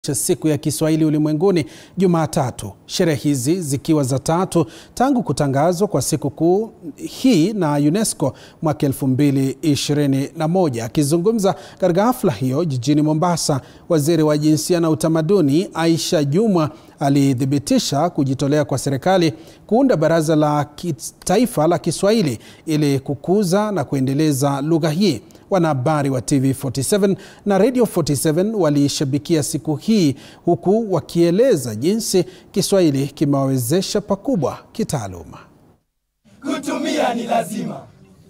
Siku ya Kiswahili Ulimwenguni Jumatatu, sherehe hizi zikiwa za tatu tangu kutangazwa kwa siku kuu hii na UNESCO mwaka 2021. Akizungumza katika hafla hiyo jijini Mombasa, waziri wa jinsia na utamaduni Aisha Jumwa alithibitisha kujitolea kwa serikali kuunda baraza la kitaifa la Kiswahili ili kukuza na kuendeleza lugha hii. Wanahabari wa TV47 na Radio 47 waliishabikia siku hii huku wakieleza jinsi Kiswahili kimewawezesha pakubwa kitaaluma. Kutumia ni lazima.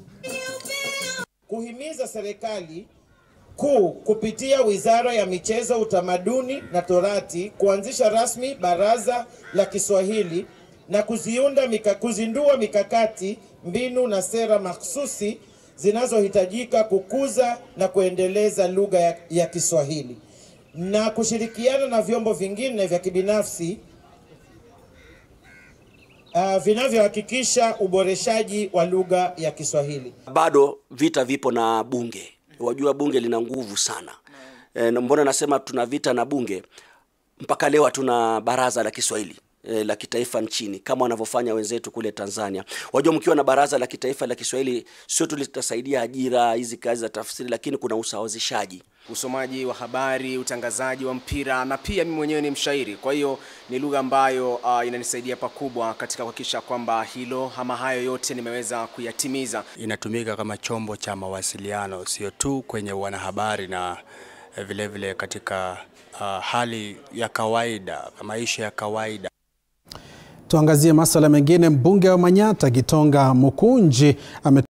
Kuhimiza serikali kuu kupitia Wizara ya Michezo, Utamaduni na Torati kuanzisha rasmi Baraza la Kiswahili na kuziunda mika, kuzindua mikakati, mbinu na sera mahsusi zinazohitajika kukuza na kuendeleza lugha ya, ya Kiswahili na kushirikiana na vyombo vingine vya kibinafsi uh, vinavyohakikisha uboreshaji wa lugha ya Kiswahili. Bado vita vipo na bunge, wajua bunge lina nguvu sana. E, mbona nasema tuna vita na bunge? Mpaka leo hatuna baraza la Kiswahili e, la kitaifa nchini kama wanavyofanya wenzetu kule Tanzania. Wajua, mkiwa na baraza la kitaifa la Kiswahili sio tu litasaidia ajira hizi kazi za tafsiri, lakini kuna usawazishaji usomaji wa habari, utangazaji wa mpira na pia mimi mwenyewe ni mshairi. Kwa hiyo ni lugha ambayo uh, inanisaidia pakubwa katika kuhakikisha kwamba hilo ama hayo yote nimeweza kuyatimiza. Inatumika kama chombo cha mawasiliano, sio tu kwenye wanahabari na vilevile vile katika uh, hali ya kawaida, maisha ya kawaida. Tuangazie masuala mengine. Mbunge wa Manyatta Gitonga Mukunji ame